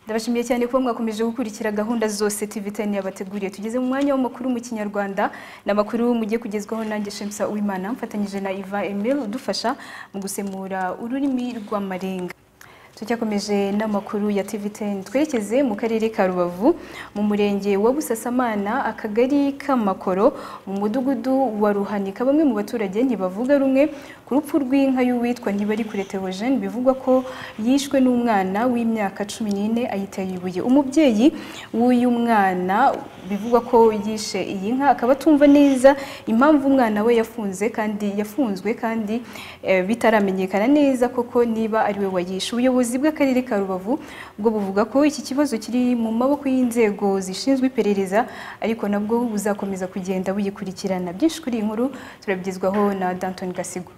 ndabashimiye cyane kuba mwakomeje gukurikira gahunda zose TV Ten yabateguriye tugeze mu mwanya w'amakuru mu kinyarwanda ni amakuru mugiye kugezwaho nanjye Shemsa Uwimana mfatanyije na Iva Emil udufasha mu gusemura ururimi rw'amarenga tucyakomeje n'amakuru ya TV10 twerekeze mu karere ka Rubavu mu murenge wa Busasamana akagari k'amakoro mu mudugudu wa Ruhanika bamwe mu baturage ntibavuga rumwe ku rupfu rw'inka y'uwitwa Ntibarikure Theogene bivugwa ko yishwe n'umwana w'imyaka 14 ayiteye ibuye umubyeyi w'uyu mwana bivugwa ko yishe iyi nka akaba atumva neza impamvu umwana we yafunze kandi yafunzwe kandi eh, bitaramenyekana neza koko niba ari we wayishe ubuyobozi ubuyobozi bw'akarere ka Rubavu bwo buvuga ko iki kibazo kiri mu maboko y'inzego zishinzwe iperereza ariko nabwo buzakomeza kugenda buyikurikirana byinshi kuri iyi nkuru turabigezwaho na Danton Gasigo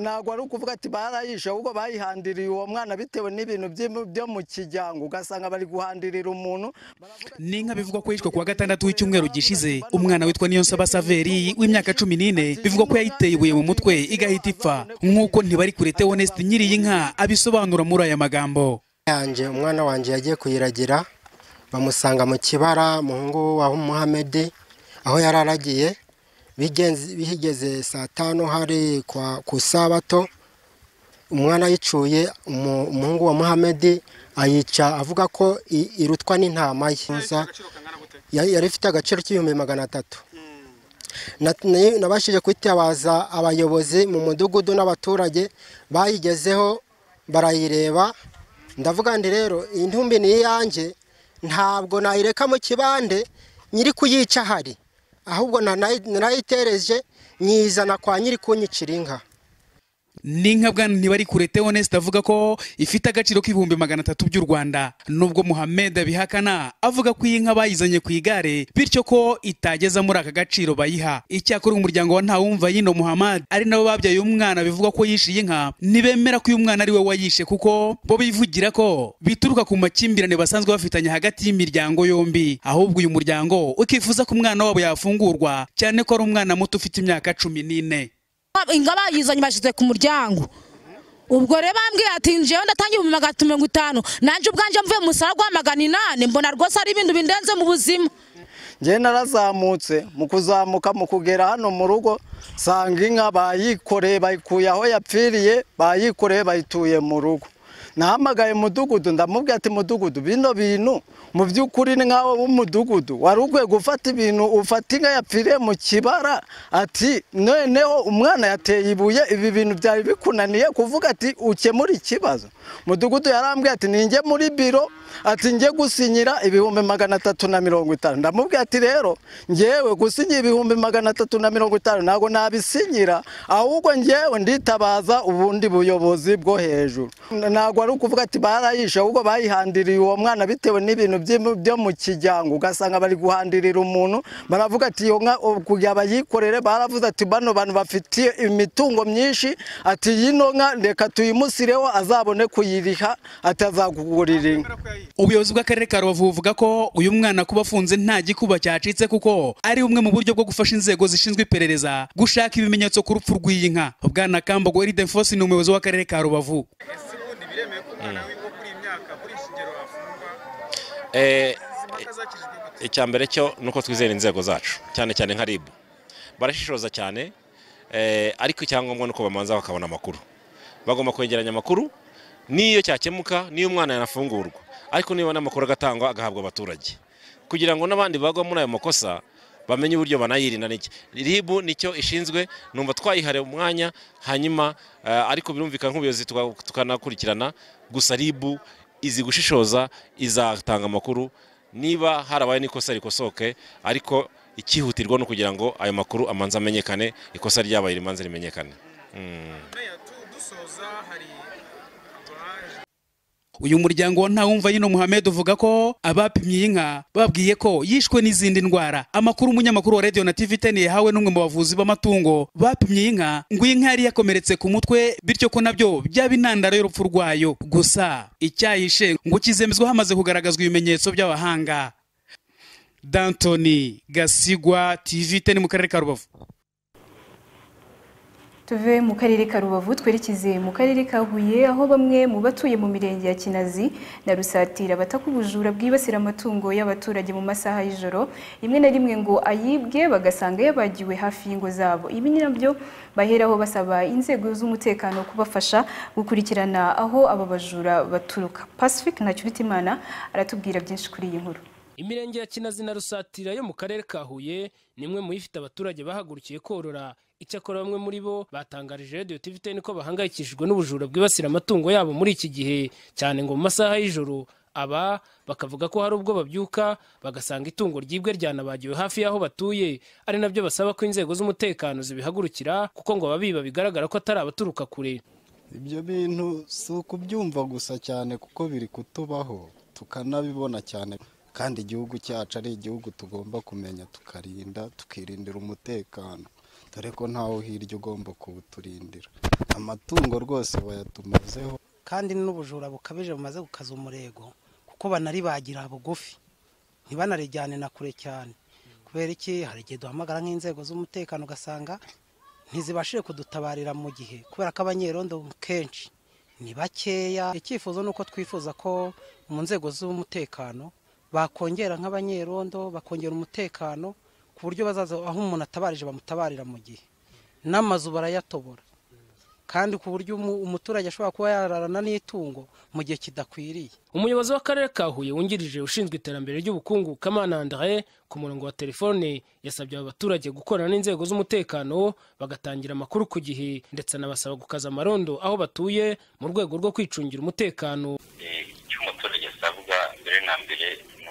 ntabwo ari ukuvuga ati barayishe ahubwo bayihandiriye uwo mwana bitewe n'ibintu byo mu kijyango ugasanga bari guhandirira umuntu ni inka bivugwa ko yishwe kuwa gatandatu w'icyumweru gishize umwana witwa Niyonsaba Saveri w'imyaka cumi n'ine bivugwa ko yayiteye ibuye mu mutwe igahita ipfa nk'uko Ntibarikure Theoneste nyiri iyi nka abisobanura muri aya magambo yanjye umwana wanjye yagiye kuyiragira bamusanga mu kibara muhungu wa muhamedi aho yari aragiye bihigeze saa tanu hari ku isabato umwana yicuye umuhungu wa muhamedi ayica avuga ko irutwa n'intama ye yari ifite agaciro k'ibihumbi magana atatu nabashije kwitabaza abayobozi mu mudugudu n'abaturage bayigezeho barayireba ndavuga ndi rero iyi ntumbi ni iyanjye ntabwo nayireka mu kibande nyiri kuyica ahari ahubwo narayitereje nyizana kwa nyiri kunyicira inka ni nka bwana ntibarikure Theoneste avuga ko ifite agaciro k'ibihumbi magana atatu by'u Rwanda nubwo Muhammed abihakana avuga ko iyi nka bayizanye ku igare bityo ko itageza muri aka gaciro bayiha icyakora umuryango wa Ntawumva yino Muhammad ari nabo babyaye umwana bivugwa ko yishe iyi nka ntibemera ko uyu mwana ari we wayishe kuko bo bivugira ko bituruka ku makimbirane basanzwe bafitanye hagati y'imiryango yombi ahubwo uyu muryango ukifuza ko umwana wabo yafungurwa cyane ko ari umwana muto ufite imyaka cumi n'ine inga bayizanye bashyize ku muryango ubwo rero bambwiye ati njyewe ndatangiye ibihumbi magana atatu mirongo itanu nanjye ubwanjye mvuye mu musaraba wa magana inani mbona rwose ari ibintu bindenze mu buzima njyewe narazamutse mu kuzamuka mu kugera hano mu rugo sanga inka bayikoreye bayikuye aho yapfiriye bayikoreye bayituye mu rugo nahamagaye umudugudu ndamubwira ati mudugudu bino bintu mu by'ukuri ni nk'aho w'umudugudu wari ukwiye gufata ibintu ufata inka yapfiriye mu kibara ati noneho umwana yateye ibuye ibi bintu byari bikunaniye kuvuga ati ukemure ikibazo mudugudu yarambwiye ati ninjye muri biro ati njye gusinyira ibihumbi magana atatu na mirongo itanu ndamubwira ati rero ngewe gusinyira ibihumbi magana atatu na mirongo itanu ntabwo nabisinyira ahubwo ngewe nditabaza ubundi buyobozi bwo hejuru ntabwo ari ukuvuga ati barayishe ahubwo bayihandiriye uwo mwana bitewe n'ibintu byo mu kijyango ugasanga bari guhandirira umuntu baravuga ati iyo nka kugira bayikorere baravuze ati bano bantu bafitiye imitungo myinshi ati yino nka reka tuyimusireho azabone kuyiriha atazakugurira inka ubuyobozi bw'akarere ka rubavu buvuga ko uyu mwana kuba afunze nta gikuba cyacitse kuko ari bumwe mu buryo bwo gufasha inzego zishinzwe iperereza gushaka ibimenyetso ku rupfu rw'iyi nka bwana kambogo eriden fosi ni umuyobozi w'akarere ka rubavu icya mbere cyo ni uko twizera inzego zacu cyane cyane nka ribu barashishoza cyane ariko icyangombwa ni uko bamanza bakabona amakuru bagomba kwegeranya amakuru n'iyo cyakemuka n'iyo umwana yanafungurwa ariko niba n'amakuru agatangwa agahabwa abaturage kugira ngo n'abandi bagwa muri ayo makosa bamenye uburyo banayirinda n'iki ribu nicyo ishinzwe numva twayihariye umwanya hanyuma ariko birumvikana nk'ubuyobozi tukanakurikirana gusa ribu izi gushishoza izatanga amakuru niba harabaye n'ikosa rikosoke ariko ikihutirwa ni ukugira ngo ayo makuru amanza amenyekane ikosa ryabaye rimanza rimenyekane uyu muryango wa ntawumva yino muhammed uvuga ko abapimye iyi nka babwiye ko yishwe n'izindi ndwara amakuru umunyamakuru wa radiyo na tv ten yahawe n'umwe mu bavuzi b'amatungo bapimye iyi nka ngo iyi nka yari yakomeretse ku mutwe bityo ko nabyo byaba intandaro y'urupfu rwayo gusa icyayishe ngo kizemezwa hamaze kugaragazwa ibimenyetso by'abahanga dantoni gasigwa tv ten mu karere ka rubavu tuve mu karere ka rubavu twerekeze mu karere ka huye aho bamwe mu batuye mu mirenge ya kinazi na rusatira bataka ubujura bwibasira amatungo y'abaturage mu masaha y'ijoro rimwe na rimwe ngo ayibwe bagasanga yabagiwe hafi y'ingo zabo ibi ni nabyo baheraho basaba inzego z'umutekano kubafasha gukurikirana aho aba bajura baturuka pacifique ntacyuritimana aratubwira byinshi kuri iyi nkuru imirenge ya kinazi na rusatira yo mu karere ka huye ni imwe mu yifite abaturage bahagurukiye korora icyakora bamwe muri bo batangarije radiyo tiviteni ko bahangayikishijwe n'ubujura bwibasira amatungo yabo muri iki gihe cyane ngo mu masaha y'ijoro aba bakavuga ko hari ubwo babyuka bagasanga itungo ryibwe ryanabagiwe hafi y'aho batuye ari nabyo basaba ko inzego z'umutekano zibihagurukira kuko ngo ababiba bigaragara ko atari abaturuka kure ibyo bintu si ukubyumva gusa cyane kuko biri kutubaho tukanabibona cyane kandi igihugu cyacu ari igihugu tugomba kumenya tukarinda tukirindira umutekano dore ko ntawe hirya ugomba kuwuturindira amatungo rwose bayatumazeho kandi n'ubujura bukabije bumaze gukaza umurego kuko banaribagira bugufi ntibanarejyane na kure cyane kubera iki hari igihe duhamagara nk'inzego z'umutekano ugasanga ntizibashije kudutabarira mu gihe kubera ko abanyerondo kenshi ni bakeya icyifuzo ni uko twifuza ko mu nzego z'umutekano bakongera nk'abanyerondo bakongera umutekano ku buryo bazaza aho umuntu atabarije bamutabarira mu gihe n'amazu barayatobora kandi ku buryo umu- umuturage ashobora kuba yararana n'itungo mu gihe kidakwiriye umuyobozi w'akarere ka huye wungirije ushinzwe iterambere ry'ubukungu kamana andre ku murongo wa telefone yasabye aba baturage gukorana n'inzego z'umutekano bagatangira amakuru ku gihe ndetse anabasaba gukaza amarondo aho batuye mu rwego rwo kwicungira umutekano icyo umuturage asabwa mbere na mbere ni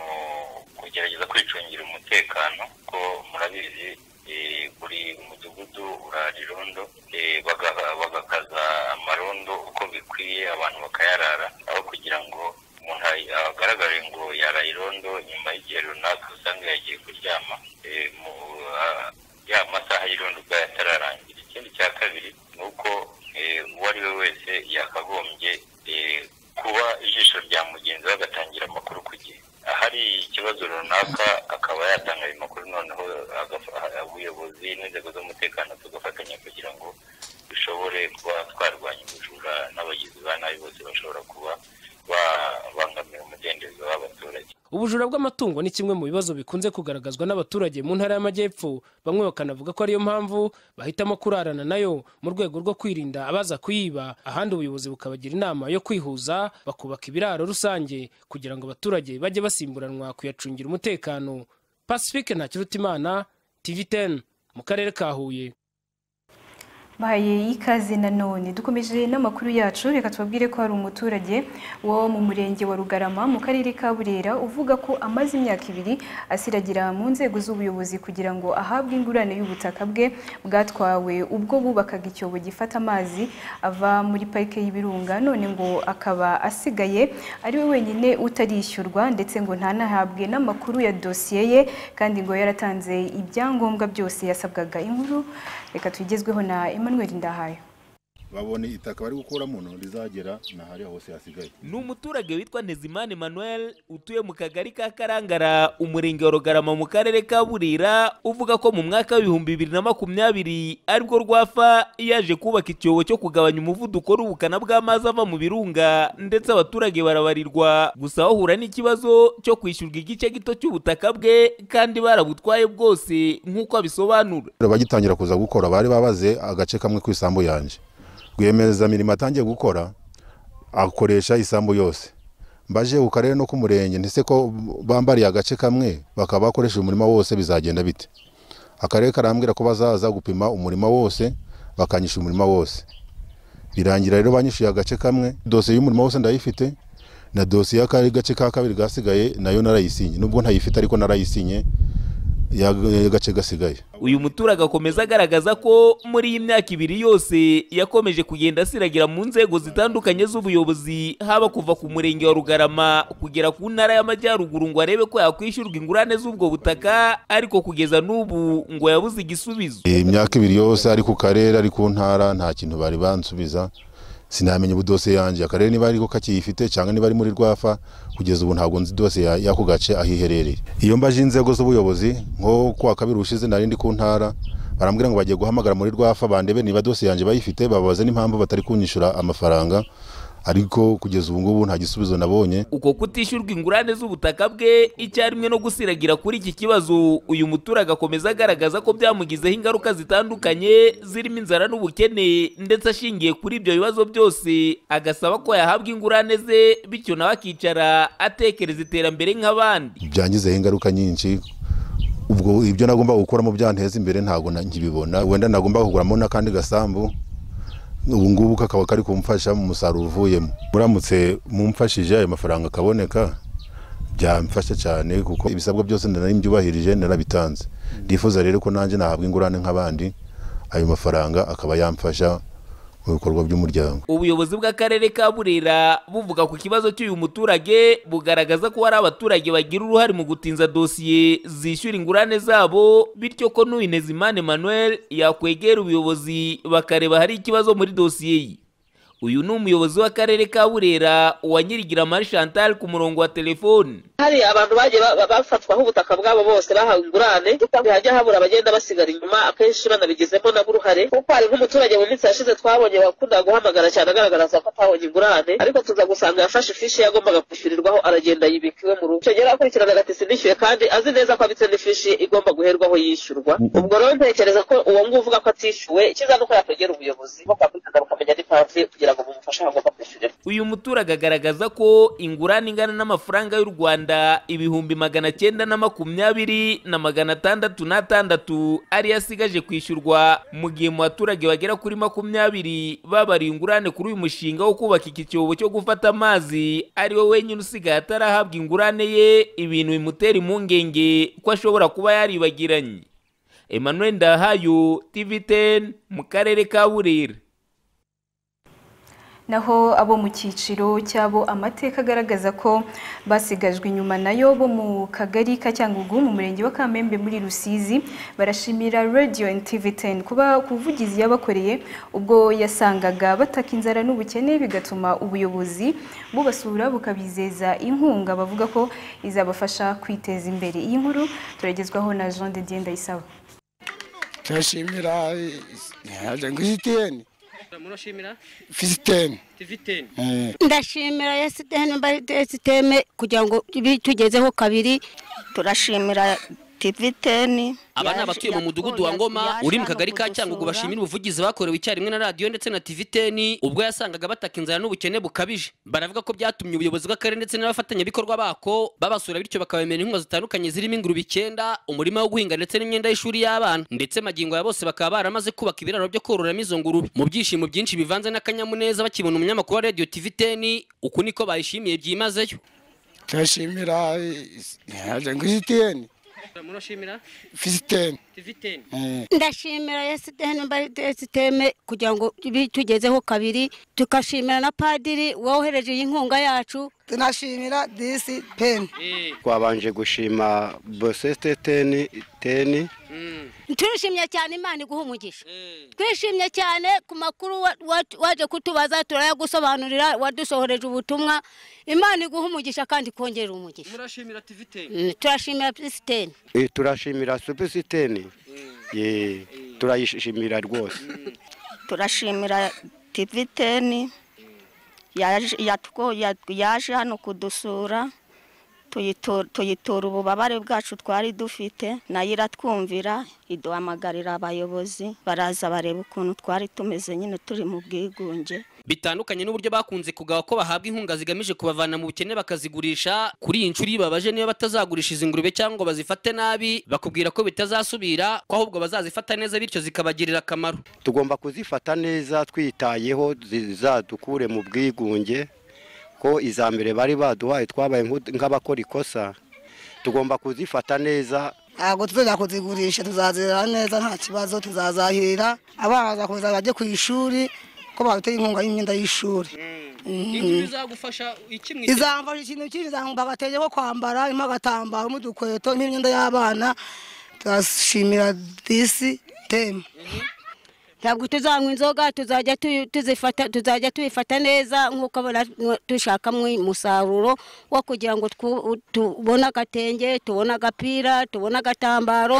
ukugerageza kwicungira umutekano kuko murabizi eh, buri mudugudu urarirondo eh, baga- bagakaza amarondo uko bikwiye abantu bakayarara aho kugira ngo umuntu ay- agaragare ngo yaraye irondo nyuma y'igihe runaka usanga yagiye kuryama eh, mu ah, ya masaha y'irondo ubwo yatararangira ikindi cya kabiri ni uko eh, uwo ari we wese yakagombye eh, kuba ijisho rya mugenzi we agatangira amakuru ku gihe ahari ikibazo runaka akaba yatanga ayo makuru noneho agafa- ubuyobozi n'inzego z'umutekano tugafatanya kugira ngo dushobore kuba twarwanya ubujura n'abagizi ba nabi bose bashobora kuba babangamira umudendezo w'abaturage ubujura bw'amatungo ni kimwe mu bibazo bikunze kugaragazwa n'abaturage mu ntara y'amajyepfo bamwe bakanavuga ko ariyo mpamvu bahitamo kurarana nayo mu rwego rwo kwirinda abaza kuyiba ahandi ubuyobozi bukabagira inama yo kwihuza bakubaka ibiraro rusange kugira ngo abaturage bajye basimburanwa kuyacungira umutekano pacifique ntakirutimana tv 10 mu karere ka huye bahaye ikaze nanone dukomeje n'amakuru yacu reka tubabwire ko hari umuturage wo mu murenge wa rugarama mu karere ka burera uvuga ko amaze imyaka ibiri asiragira mu nzego z'ubuyobozi kugira ngo ahabwe ingurane y'ubutaka bwe bwatwawe ubwo bubakaga icyobo gifata amazi ava muri parike y'ibirunga none ngo akaba asigaye ari we wenyine utarishyurwa ndetse ngo ntanahabwe n'amakuru ya dosiye ye kandi ngo yaratanze ibyangombwa byose yasabwaga inkuru reka tugezweho na Emmanuel Ndahayo babone itaka bari gukura muno rizagera na hariya hose hasigaye ni umuturage witwa ntezimana emmanuel utuye mu kagari ka karangara umurenge wa rugarama mu karere ka burira uvuga ko mu mwaka w'ibihumbi bibiri na makumyabiri aribwo rwafa yaje kubaka icyobo cyo kugabanya umuvuduko n'ubukana bw'amazi ava mu birunga ndetse abaturage barabarirwa gusa bahura n'ikibazo cyo kwishyurwa igice gito cy'ubutaka bwe kandi barabutwaye bwose nk'uko abisobanura bagitangira kuza gukora bari babaze agace kamwe ku isambu yanjye rwiyemereza mirimo atangiye gukora akoresha isambu yose mbaje ku karere no ku murenge ndetse ko bambariye agace kamwe bakaba bakoresha umurima wose bizagenda bite akarere karambwira ko bazaza gupima umurima wose bakanyisha umurima wose birangira rero banyishyuye agace kamwe dosiye y'umurimo wose ndayifite na dosiye y'akari gace ka kabiri gasigaye nayo narayisinye nubwo ntayifite ariko narayisinye y'agace gasigaye uyu muturage akomeza agaragaza ko muri iyi myaka ibiri yose yakomeje kugenda asiragira mu nzego zitandukanye z'ubuyobozi haba kuva ku murenge wa rugarama kugera ku ntara y'amajyaruguru ngo arebe ko yakwishyurwa ingurane z'ubwo butaka ariko kugeza n'ubu ngo yabuze igisubizo imyaka ibiri yose ari ku karere ari ku ntara nta kintu bari bansubiza sinamenya ubu dosiye yanjye akarere niba ariko kakiyifite cyangwa niba ari muri rwafa kugeza ubu ntabwo nzi dosiye ya- y'ako gace aho iherereye iyo mbaje inzego z'ubuyobozi nko ku wa kabiri ushize nari ndi ku ntara barambwira ngo bagiye guhamagara muri rwafa bandebe niba dosiye yanjye bayifite bababaze n'impamvu batari kunyishyura amafaranga ariko kugeza ubu ngubu nta gisubizo nabonye uko kutishyurwa ingurane z'ubutaka bwe icyarimwe no gusiragira kuri iki kibazo uyu muturage akomeza agaragaza ko byamugizeho ingaruka zitandukanye zirimo inzara n'ubukene ndetse ashingiye kuri ibyo bibazo byose agasaba ko yahabwa ingurane ze bityo nawe akicara atekereza iterambere nk'abandi byangizeho ingaruka nyinshi ubwo ibyo nagomba gukuramo byanteza imbere ntabwo na- nkibibona wenda nagomba kuguramo n'akandi gasambu ubu ngubu kakaba kari kumfasha mu musaruro uvuyemo muramutse mumfashije ayo mafaranga akaboneka byamfasha cyane kuko ibisabwa byose nari mbyubahirije narabitanze ndifuza rero ko nanjye nahabwa ingurane nk'abandi ayo mafaranga akaba yamfasha mu bikorwa by'umuryango ubuyobozi bw'akarere ka burera buvuga ku kibazo cy'uyu muturage bugaragaza ko hari abaturage bagira uruhare mu gutinza dosiye zishyura ingurane zabo bityo ko n'uwinezimana emmanuel yakwegera ubuyobozi bakareba hari ikibazo muri dosiye ye uyu ni umuyobozi w'akarere ka burera uwa nyirigiramari chantal ku murongo wa telefoni hari abantu bagiye ba- ba- bafatwaho ubutaka bwabo bose bahawe ingurane hajya habura abagenda basigara inyuma akenshi banabigizemo nabo uruhare kuko hari nk'umuturage mu minsi yashize twabonye wakundaga guhamagara cyane agaragaza ko atahabonye ingurane ariko tuza gusanga yafashe ifishi ye yagombaga kwishyurirwaho aragenda yibika iwe mu rugo icyo gihe akurikirana agatisi nishyuye kandi azi neza ko abitse n'ifishi igomba guherwaho yishyurwa ubwo rero ntekereza ko uwo nguwo uvuga ko atishyuwe icyiza ni uko yakwegera ubuyobozi bakakurikirana bakamenya n'itansi kugira ngo bumufashe aho agomba kwishyurira uyu muturage agaragaza ko ingurane ingana n'amafaranga y'u rwanda ibihumbi magana cyenda na makumyabiri na magana atandatu n'atandatu ariyo asigaje kwishyurwa mu gihe mu baturage bagera kuri makumyabiri babariye ingurane kuri uyu mushinga wo kubaka iki cyobo cyo gufata amazi ari we wenyine usigaye atarahabwa ingurane ye ibintu bimutera impungenge ko ashobora kuba yaribagiranye emmanuel ndahayo tv 10 mu karere ka burera naho abo mu cyiciro cy'abo amateka agaragaza ko basigajwe inyuma nayo bo mu kagari ka Cyangugu mu murenge wa Kamembe muri Rusizi barashimira Radio and TV10 kuba kuvugizi yabakoreye ubwo yasangaga bataka inzara n'ubukene bigatuma ubuyobozi bubasura bukabizeza inkunga bavuga ko izabafasha kwiteza imbere iyi nkuru turagezwaho na Jean de Dieu Ndayisaba turashimira visiteni murashimira visiteni tiviteni ndashimira yasiteme barisiteme kugira ngo bitugezeho kabiri turashimira tiviteni aba ni abatuye mu mudugudu wa ngoma uri mu kagari ka cyangugu bashimira ubuvugizi bakorewe icyarimwe na radiyo ndetse na tiviteni ubwo yasangaga bataka inzara n'ubukene bukabije baravuga ko byatumye ubuyobozi bw'akarere ndetse n'abafatanyabikorwa bako babasura bityo bakabemera inkunga zitandukanye zirimo ingurube icyenda umurima wo guhinga ndetse n'imyenda y'ishuri y'abana ndetse magingo ya bose bakaba baramaze kubaka ibiraro byo kororamo izo ngurube mu byishimo byinshi bivanze n'akanyamuneza bakibona umunyamakuru wa radiyo tiviteni uku niko bayishimiye byimazeyo turashimira visiteni murashimira visiteni tiviteni ndashimira yasiteme barisiteme kugira ngo bitugezeho kabiri tukashimira na padiri wohereje iyi nkunga yacu tunashimira disi peni twabanje gushima bosete teni teni turishimye cyane imana iguha umugisha twishimye cyane ku makuru wa- wa- waje kutubaza turayagusobanurira wadusohoreje ubutumwa imana iguha umugisha kandi ikongera umugisha murashimira tiviteni Mm, turashimira pisiteni Eh, turashimira supesiteni turayishimira rwose turashimira tiviteni yaje hano kudusura tuyitora tuyitora ububabare bwacu twari dufite nayo iratwumvira iduhamagarira abayobozi baraza bareba ukuntu twari tumeze nyine turi mu bwigunge bitandukanye n'uburyo bakunze kugawa ko bahabwa inkunga zigamije kubavana mu bukene bakazigurisha kuri iyi nshuro iyo ibabaje niba batazagurisha izi ngurube cyangwa ngo bazifate nabi bakubwira ko bitazasubira ko ahubwo bazazifata neza bityo zikabagirira akamaro tugomba kuzifata neza twitayeho zizadukure mu bwigunge ko iza mbere bari baduhaye twabaye nk'u- nk'abakora ikosa tugomba kuzifata neza ntabwo tuzajya kuzigurisha tuzazirera neza nta kibazo tuzazahirira abana bazakomeza bajye ku ishuri ko baduteye inkunga y'imyenda y'ishuri Mhm. bizagufasha iki izamfasha ikintu cyinshi izamfasha agatenge ko kwambara harimo agatambaro n'udukweto n'imyenda y'abana turashimira disi temu ntabwo tuzanywa inzoga tuzajya tuyi- tuzifata tuzajya tuyifata neza nk'uko abona- mwa- dushakamo umusaruro wo kugira ngo twu- tubone agatenge tubone agapira tubone agatambaro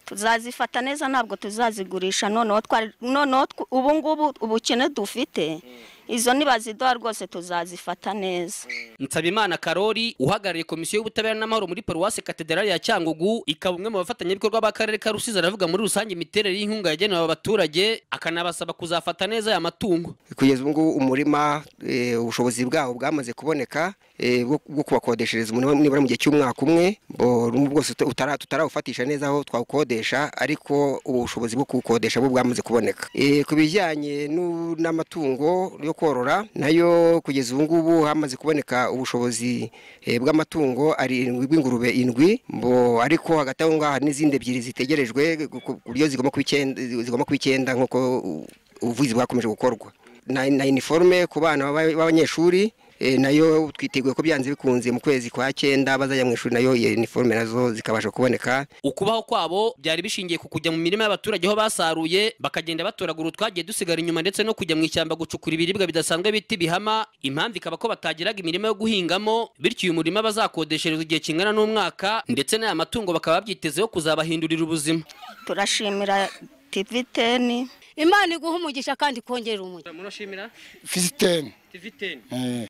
tuzazifata neza ntabwo tuzazigurisha noneho twari noneho tw- ubu ngubu ubukene dufite izo nibaziduha rwose tuzazifata neza nsabimana karori uhagarariye komisiyo y'ubutabera n'amahoro muri paruwasi katedrali ya cyangugu ikaba umwe mu bafatanyabikorwa b'akarere ka rusizi aravuga muri rusange imiterere y'inkunga yagenewe aba baturage akanabasaba kuzafata neza aya matungo kugeza ubu ngubu umurima eh, ubushobozi bwawo bwamaze kuboneka eh, bwo bwo kubakodeshereza umurima nibura mu gihe cy'umwaka umwe bo- rumwe bwose uta- utara- tutarawufatisha neza aho twawukodesha ariko ubu bushobozi bwo kuwukodesha bwo bwamaze kuboneka Eh, ku bijyanye n'u- n'amatungo yo korora nayo kugeza ubu ngubu hamaze kuboneka ubushobozi eh, bw'amatungo arindwi bw'ingurube indwi bo ariko hagati aho ngaho hari n'izindi ebyiri zitegerejwe ku ku- ku buryo zigomba kuba icyenda zigomba kuba icyenda nk'uko u- ubuvuzi bwakomeje gukorwa na, na uniforme ku bana b'aba- b'abanyeshuri eh, nayo twiteguye ko byanze bikunze mu kwezi kwa cyenda bazajya mu ishuri nayo iyo uniforme nazo zikabasha kuboneka ukubaho kwabo byari bishingiye ku kujya mu mirima y'abaturage aho basaruye bakagenda batoragura utwagiye dusigara inyuma ndetse no kujya mu ishyamba gucukura ibiribwa bidasanzwe bita ibihama impamvu ikaba ko batagiraga imirima yo guhingamo bityo uyu murima bazakodeshereza igihe kingana n'umwaka ndetse n'aya matungo bakaba babyitezeho kuzabahindurira ubuzima turashimira tiviteni imana iguha umugisha kandi ikongera umugisha murashimira Fisiteni tiviteni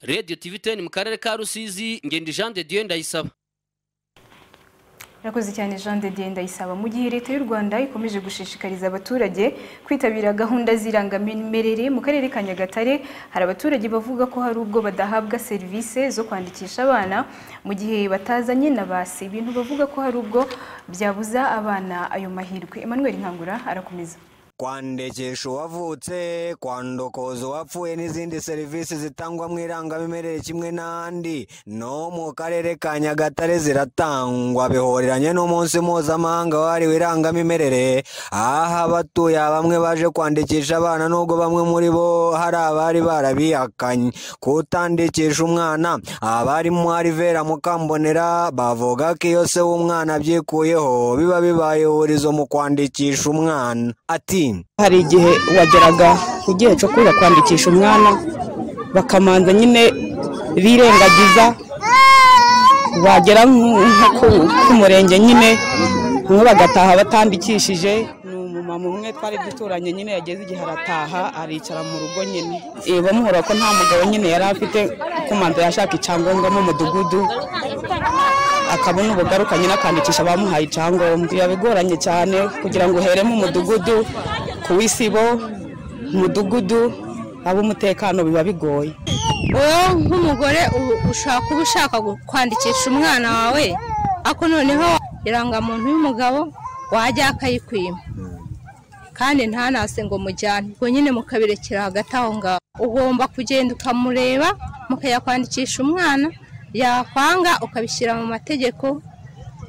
radiyo tiviteni mu karere ka rusizi ngenda jean de dieu ndayisaba Rakoze cyane Jean de Dieu ndayisaba mu gihe leta y'u Rwanda ikomeje gushishikariza abaturage kwitabira gahunda z'irangamimerere mu karere ka Nyagatare hari abaturage bavuga ko hari ubwo badahabwa serivisi zo kwandikisha abana mu gihe batazanye na basi ibintu bavuga ko hari ubwo byabuza abana ayo mahirwe Emmanuel Nkangura arakomeza kwandikisha uwavutse kwandokoza uwapfuye n'izindi serivisi zitangwa mu irangamimerere kimwe n'andi no mu karere ka nyagatare ziratangwa bihoreranye n'umunsi mpuzamahanga wahariwe irangamimerere aho abatuye bamwe baje kwandikisha abana nubwo bamwe muri bo hari abari barabihakanye kutandikisha umwana abarimo Alivera Mukambonera bavuga ko iyo se w'umwana abyikuyeho biba bibaye ihurizo mu kwandikisha umwana ati hari igihe wageraga ku gihe cyo kuza kwandikisha umwana bakamanza nyine birengagiza wagera nko ku- ku murenge nyine bamwe bagataha batandikishije ni umumama umwe twari duturanye nyine yageze igihe arataha aricara mu rugo nyine Eh, bamuhora ko nta mugabo nyine yari afite kumanza yashaka icyangombwa mu mudugudu akabona ubugaruka nyine akandikisha abamuhaye icyangombwa biba bigoranye cyane kugira ngo uhere mu mudugudu ku w'isibo umudugudu ab'umutekano biba bigoye wowe nk'umugore ubu ushaka kuba ushaka gu- kwandikisha umwana wawe ariko noneho irangamuntu y'umugabo wajya akayikwima kandi ntanase ngo mujyane ubwo nyine mukabirekera hagati aho ngaho ugomba kugenda ukamureba mukajya kwandikisha umwana yakwanga ukabishyira mu mategeko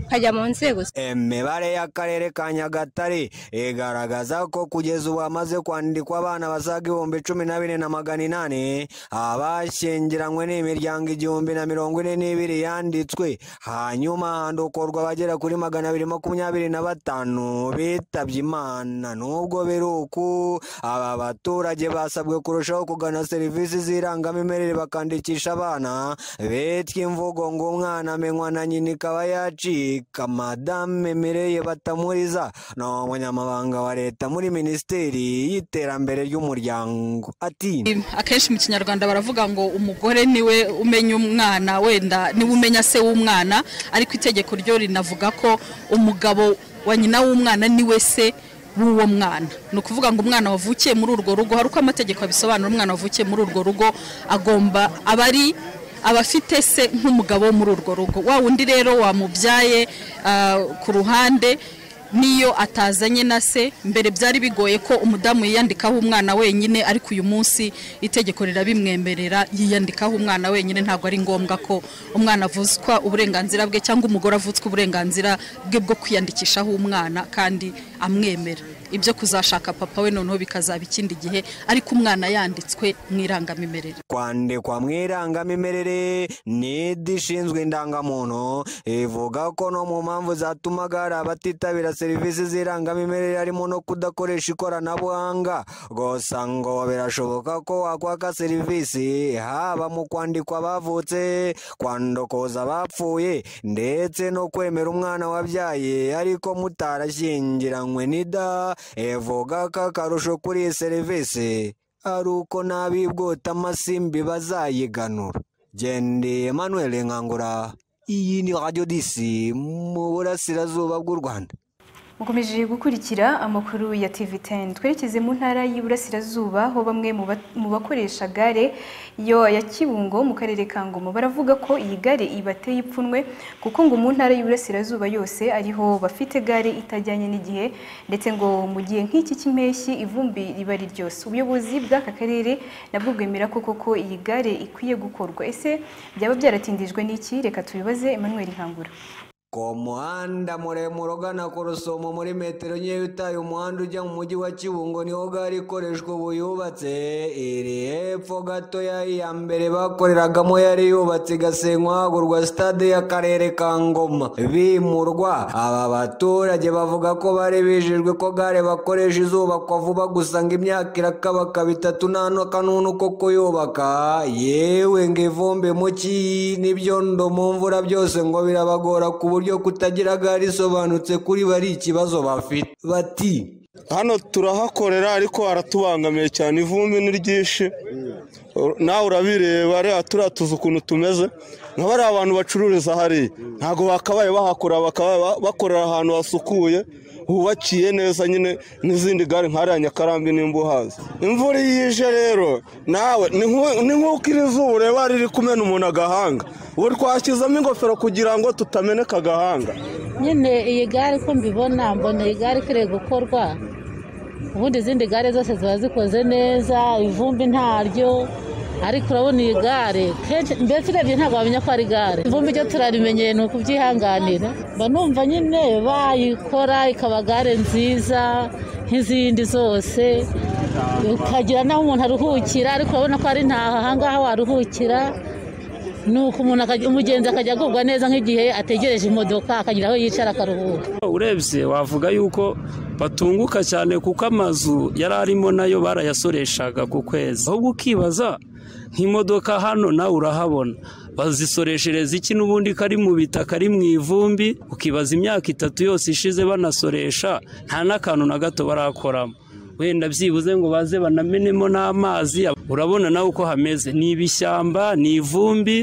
ukajya mu nzego imibare y'akarere ka nyagatare igaragaza ko kugeza ubu hamaze kwandikwa abana basaga ibihumbi cumi na bine na magana inani abashyingiranywe n'imiryango igihumbi na mirongo ine n'ibiri yanditswe hanyuma handukorwa abagera kuri magana abiri makumyabiri na batanu bitabye imana nubwo biri uku aba baturage basabwe kurushaho kugana serivisi z'irangamimerere bakandikisha abana bityo imvugo ngo umwana amenywa na nyina ikaba yacika madame mireye batamuriza ni umunyamabanga wa leta muri minisiteri y'iterambere ry'umuryango ati akenshi mu kinyarwanda baravuga ngo umugore niwe umenya umwana wenda niwe umenya se w'umwana ariko itegeko ryo rinavuga ko umugabo wa nyina w'umwana niwe se w'uwo mwana ni ukuvuga ngo umwana wavukiye muri urwo rugo hari uko amategeko abisobanura umwana wavukiye muri urwo rugo agomba aba ari abafite se nk'umugabo wo muri urwo rugo wa wundi rero wamubyaye ah, ku ruhande n'iyo atazanye na se mbere byari bigoye ko umudamu yiyandikaho umwana wenyine ariko uyu munsi itegeko rirabimwemerera yiyandikaho umwana wenyine ntabwo ari ngombwa ko umwana avutswa uburenganzira bwe cyangwa umugore avutswa uburenganzira bwe bwo kwiyandikishaho umwana kandi amwemera ibyo kuzashaka papa we noneho bikazaba ikindi gihe ariko umwana yanditswe mu irangamimerere kwandikwa mu irangamimerere nidi ishinzwe indangamuntu ivuga ko no mu mpamvu zatumaga hari abatitabira serivisi z'irangamimerere harimo no kudakoresha ikoranabuhanga gusa ngo birashoboka ko wakwaka serivisi haba mu kwandikwa abavutse kwandokoza abapfuye ndetse no kwemera umwana wabyaye ariko mutarashyingiranywe n'ida ivuga ko akarusho kuri iyi serivisi ari uko n'abibwota amasimbi bazayiganura gende emmanuel nkangura iyi ni radiyo disi mu burasirazuba bw'u rwanda mukomeje gukurikira amakuru ya TV10 twerekeze mu ntara y'Iburasirazuba aho bamwe mu bakoresha gare yo ya Kibungo mu karere ka Ngoma baravuga ko iyi gare ibateye ipfunwe kuko ngo mu ntara y'Iburasirazuba yose ariho bafite gare itajyanye n'igihe ndetse ngo mu gihe nk'iki cy'impeshyi ivumbi riba ari ryose ubuyobozi bw'aka karere nabwo bwemera ko koko iyi gare ikwiye gukorwa ese byaba byaratindijwe n'iki reka tubibaze Emmanuel Nkangura ku muhanda muremure ugana ku rusumo muri metero nkeya utaye umuhanda ujya mu mujyi wa kibungo niho gare ikoreshwa ubu yubatse iri hepfo gatoya iya mbere bakoreragamo yari yubatse igasenywa hagurwa sitade y'akarere ka ngoma bimurwa aba baturage bavuga ko bari bijijwe ko gare bakoresha izubakwa vuba gusa ngo imyaka irakabakaba itatu nta n'akanunu ko kuyubaka yewe ngo ivumbi muki n'ibyondo mu mvura byose ngo birabagora kubu buryo kutagira gare isobanutse kuri bari ikibazo bafite bati hano turahakorera ariko haratubangamiye cyane ivumbi ni ryinshi nawe urabireba reba turiya tuzi ukuntu tumeze nka bariya abantu bacururiza hariya ntabwo bakabaye bahakora bakabaye bakorera ahantu hasukuye hubakiye neza nyine n'izindi gare nkariya nyakarambi nimba uhazi imvura iyo ije rero nawe ni nk'uko iri zuba ureba riri kumena umuntu agahanga ubu twashyizemo ingofero kugira ngo tutameneka agahanga nyine iyi gare ko mbibona mbona iyi gare ikwiriye gukorwa ubundi izindi gare zose ziba zikoze neza ivumbi ntaryo ariko urabona iyi gare kenshi mbese urebye ntabwo wamenya ko ari gare ivumbi ryo turarimenyeye ni ukubyihanganira mba numva nyine bayikora ikaba gare nziza nk'izindi zose ukagira n'aho umuntu aruhukira ariko urabona ko ari ntaho ahangaha waruhukira nuko umuntu umugenzi akajya agubwa neza nk'igihe ategereje imodoka akagira aho yicara akaruhuka urebye wavuga yuko batunguka cyane kuko amazu yari arimo nayo barayasoreshaga ku kwezi ahubwo ukibaza nk'imodoka hano nawe urahabona bazisoreshereza iki n'ubundi kari mu bitaka ari mu ivumbi ukibaza imyaka itatu yose ishize banasoresha nta n'akantu na gato barakoramo wenda byibuze ngo baze banamenemo n'amazi urabona nawe uko hameze ni ibishyamba ni ivumbi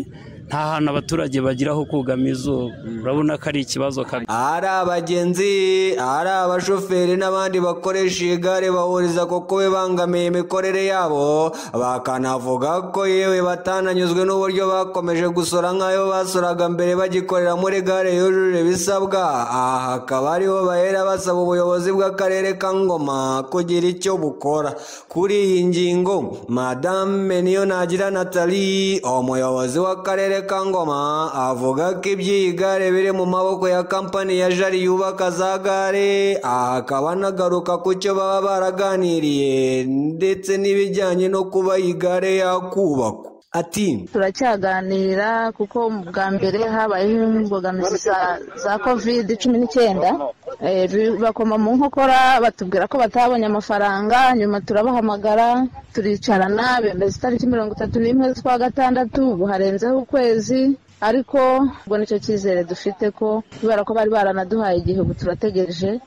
nta hantu abaturage bagira ho kugama izuba urabona ko ari ikibazo kabi ari abagenzi ari abashoferi n'abandi bakoresha iyi gare bahuriza kuko we bangamiye imikorere yabo bakanavuga ko yewe batananyuzwe n'uburyo bakomeje gusora nk'ayo basoraga mbere bagikorera muri gare yujuje ibisabwa aha hakaba ariho bahera basaba ubuyobozi bw'akarere ka ngoma kugira icyo bukora kuri iyi ngingo madame niyo nagira nathalie umuyobozi w'akarere ka ngoma avuga ko iby'iyi gare biri mu maboko ya kampani ya jari yubaka za gare akaba anagaruka ku cyo baba baraganiriye ndetse n'ibijyanye no kuba iyi gare yakubakwa ati turacyaganira kuko bwa mbere habayeho imbogamizi za covid cumi n'icyenda bakoma mu nkokora batubwira ko batabonye amafaranga nyuma turabahamagara turicarana bemeza itariki mirongo itatu n'imwe z'ukwa gatandatu ubu harenzeho ukwezi ariko ubwo nicyo cyizere dufite ko kubera ko bari baranaduhaye igihe ubu turategereje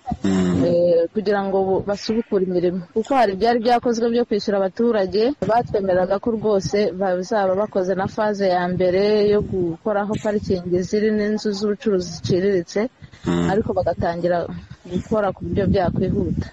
kugira ngo basubukure imirimo kuko hari ibyari byakozwe byo kwishyura abaturage batwemeraga ko rwose bazaba bakoze na faze ya mbere yo gukoraho parikingi ziri n'inzu z'ubucuruzi ziciriritse ariko bagatangira gukora ku buryo byakwihuta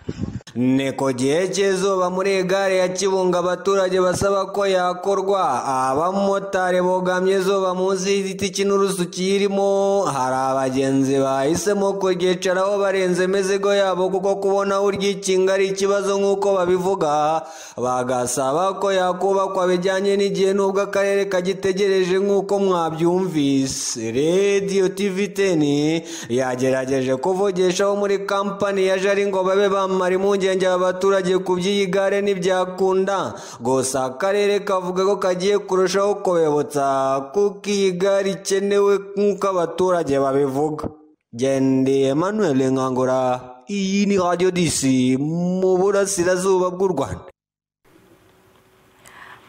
ni ku gihe cy'izuba muri gare ya kibunga abaturage basaba ko yakorwa abamotari bugamye izuba munsi y'igiti cy'inturusu kirimo hari abagenzi bahisemo kuryicaraho barenze imizigo yabo kuko kubona aho uryikinga ari ikibazo nk'uko babivuga bagasaba ko yakubakwa bijyanye n'igihe n'ubwo akarere kagitegereje nk'uko mwabyumvise radiyo tivi teni yagerageje kuvugishaho muri kampani ya jari ngo babe bamara impungenge aba baturage ku by'iyi gare ntibyakunda gusa akarere kavuga ko kagiye kurushaho kubibutsa kuko iyi gare ikenewe nk'uko abaturage babivuga gendeye Emmanuel nkangura iyi ni radiyo disi mu burasirazuba bw'u rwanda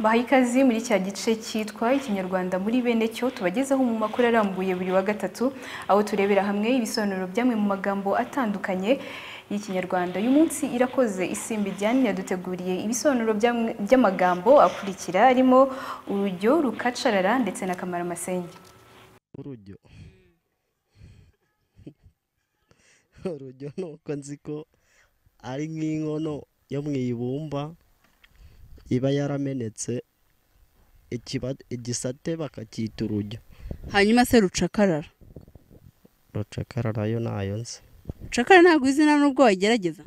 baha ikaze muri cya gice cyitwa ikinyarwanda muri bene cyo tubagezeho mu makuru arambuye buri wa gatatu aho turebera hamwe ibisobanuro by'amwe mu magambo atandukanye y'ikinyarwanda uyu munsi irakoze isimbi ijyane yaduteguriye ibisobanuro by'amwe- by'amagambo akurikira arimo urujyo rukacarara ndetse n'akamara amasenge urujyo urujyo nuko nzi ko ari nk'inkono yo mu ibumba iba yaramenetse ikiba- igisate bakacyita urujyo hanyuma se rucakarara rucakara nayo nayo nzi rucakara ntabwo izina nubwo wagerageza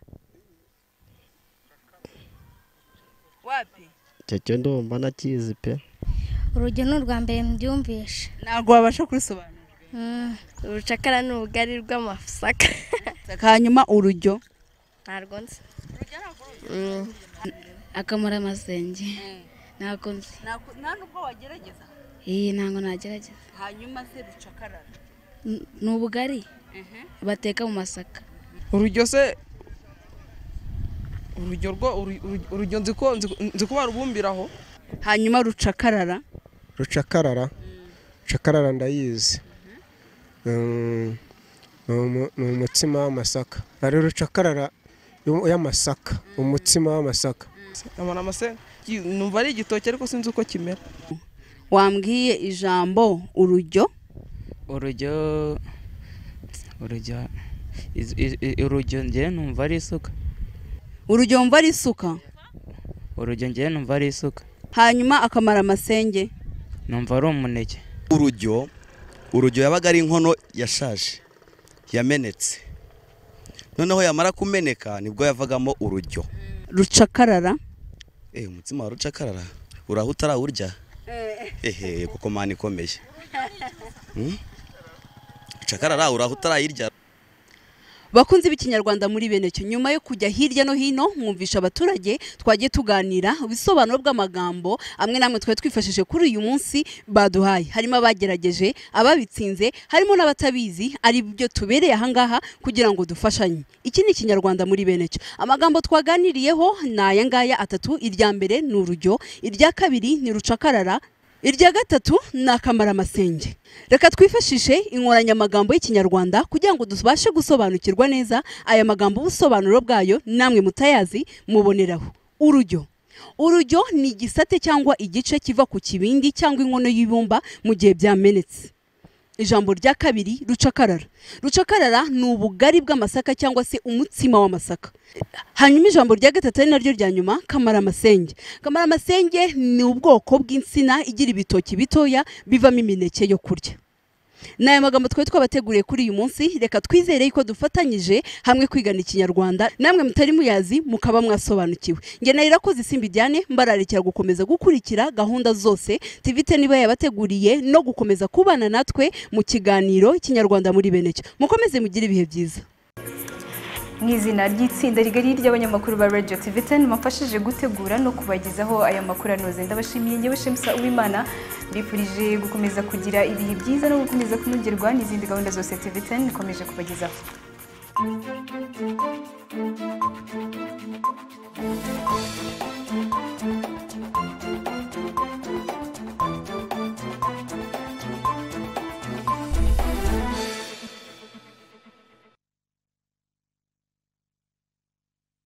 wapi icyo cyo ndumva nakizi pe urugero ni urwa mbere mbyumvishe ntabwo wabasha kurisobanura urucakara ni ubugari bw'amasaka hanyuma urujyo ntabwo nzi akamara amasenge ntabwo nzi nta nubwo wagerageza iyi ntabwo nagerageza hanyuma se rucakarara N- ni ubugari bateka mu masaka urujyo se urujyo rwo uru- uru- urujyo nzi ko nzi ko- nzi ko barubumbiraho hanyuma rucakarara rucakarara rucakarara ndayizi Mm, ni umu- ni umutsima w'amasaka ari rucakarara y'u- y'amasaka umutsima w'amasaka amara amase yi- numva ari igitoki ariko sinzi uko kimera wambwiye ijambo urujyo urujyo urujyo iz- iz- i- urujyo njyewe numva ari isuka urujyo wumva ari isuka urujyo njyewe numva ari isuka hanyuma akamara amasenge numva ari umuneke urujyo urujyo yabaga ari inkono yashaje yamenetse noneho yamara kumeneka nibwo yavagamo urujyo rucakarara eh umutsima wa rucakarara uraho utarawurya ehe kuko mani ikomeye Hmm? rucakarara uraho utarayirya bakunzi b'ikinyarwanda muri bene cyo nyuma yo kujya hirya no hino mwumvisha abaturage twagiye tuganira ubusobanuro bw'amagambo amwe namwe twari twifashishije kuri uyu munsi baduhaye harimo abagerageje ababitsinze harimo n'abatabizi ari byo tubereye ahangaha kugira ngo dufashanye iki ni ikinyarwanda muri bene cyo amagambo twaganiriyeho ni aya ngaya atatu irya mbere ni urujyo irya kabiri ni rucakarara irya gatatu ni akamaramasenge reka twifashishe inkoranyamagambo y'ikinyarwanda kugira ngo tubashe gusobanukirwa neza aya magambo ubusobanuro bwayo namwe mutayazi muboneraho urujyo urujyo ni igisate cyangwa igice kiva ku kibindi cyangwa inkono y'ibumba mu gihe byamenetse ijambo rya kabiri rucakarara rucakarara ni ubugari bw'amasaka cyangwa se umutsima w'amasaka hanyuma ijambo rya gatatu ari naryo rya nyuma kamaramasengi kamaramasengi ni ubwoko bw'insina igira ibitoki bitoya bivamo imineke yo kurya ni aya magambo twari twabateguriye kuri uyu munsi reka twizere ko dufatanyije hamwe kwigana ikinyarwanda namwe mutari muyazi mukaba mwasobanukiwe nge nayo irakoze isimba ijyane mbararekera gukomeza gukurikira gahunda zose tivite niba yabateguriye no gukomeza kubana natwe mu kiganiro ikinyarwanda muri bene cyo mukomeze mugire ibihe byiza mu izina ry'itsinda rigari ry'abanyamakuru ba radio tv ten bamfashije gutegura no kubagezaho aya makuru anoze ndabashimiye ngewe shemsa uwimana mbifurije gukomeza kugira ibihe byiza no gukomeza kunogerwa n'izindi gahunda zose tv ten ikomeje kubagezaho Thank you.